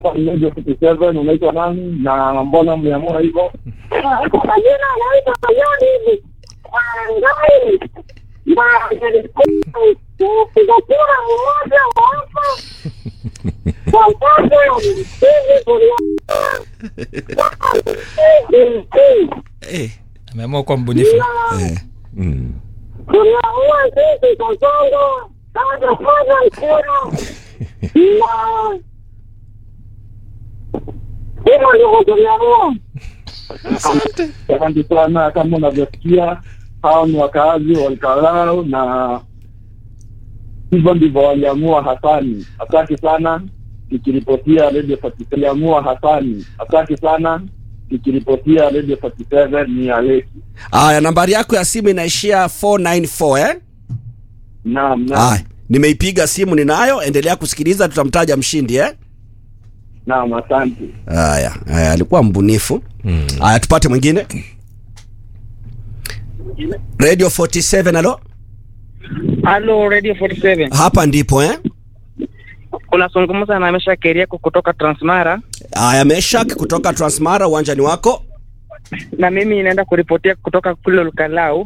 Radio 57 unaitwa nani na mbona mliamua hivyo? Kwa majina anaitwa Mayoni hivi Ngai na kupiga kura mmoja wa hapa kwa upande hivi Eh, ameamua kuwa mbunifu eh, mm. tunaua sisi Kasongo kama kwanza mpira na hivyo ndivyo tumeamua. Asante sana. Kama unavyosikia, hao ni wakaazi wa Olkalau na hivyo ndivyo waliamua Hasani. Asante sana, nikiripotia Radio 47 waliamua Hasani. Asante sana, nikiripotia Radio 47 ni Aleki. Aya, nambari yako ya simu inaishia 494 eh? Naam, naam, Aya, nimeipiga simu ninayo, endelea kusikiliza, tutamtaja mshindi eh? naam, asante. Haya, haya, alikuwa mbunifu. Haya, tupate mwingine. Radio 47 alo, Halo Radio 47. hapa ndipo eh? Unazungumza na Mesha Keriako kutoka Transmara Haya, Meshak kutoka Transmara, uwanjani wako. na mimi naenda kuripotia kutoka kule Lukalau.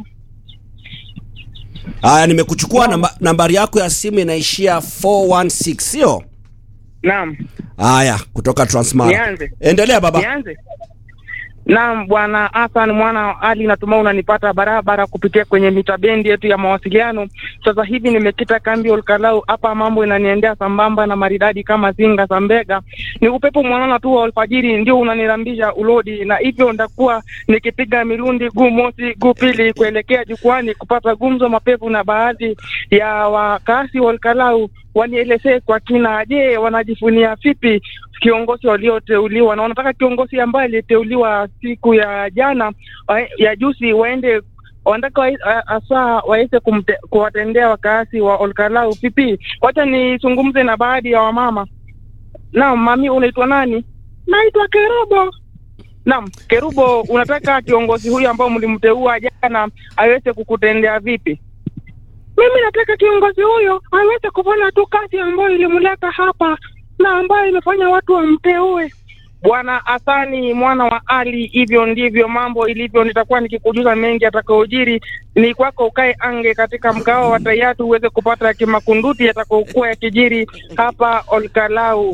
Haya, nimekuchukua namba, nambari yako ya simu inaishia 416 sio? Naam, Haya, kutoka Transmara. Nianze? Endelea baba. nianze. Naam, bwana Hassan mwana wa Ali, natumai unanipata barabara kupitia kwenye mita bendi yetu ya mawasiliano. Sasa hivi nimekita kambi Olkalau hapa, mambo inaniendea sambamba na maridadi kama zinga za mbega. Ni upepo mwanana tu wa alfajiri ndio unanirambisha ulodi, na hivyo ndakuwa nikipiga mirundi guu mosi guu pili kuelekea jukwani kupata gumzo mapevu na baadhi ya wakazi wa Olkalau wanielezee kwa kina, je, wanajifunia vipi kiongozi walioteuliwa na wanataka kiongozi ambaye aliyeteuliwa siku ya jana wa- ya juzi waende wanataka wa- a- hasa waweze kumte- kuwatendea wakazi wa Olkalau vipi? Wacha nizungumze na baadhi ya wamama. Naam, mami, unaitwa nani? Naitwa Kerubo. Naam, Kerubo, unataka kiongozi huyu ambao mlimteua jana aweze kukutendea vipi? Mimi nataka kiongozi huyo aweze kufanya tu kazi ambayo ilimleta hapa na ambayo imefanya watu wamteue. Bwana Hasani mwana wa Ali, hivyo ndivyo mambo ilivyo. Nitakuwa nikikujuza mengi atakaojiri. Ni kwako ukae ange katika mgao wa Tayatu uweze kupata kimakunduti yatakaokuwa yakijiri hapa Olkalau.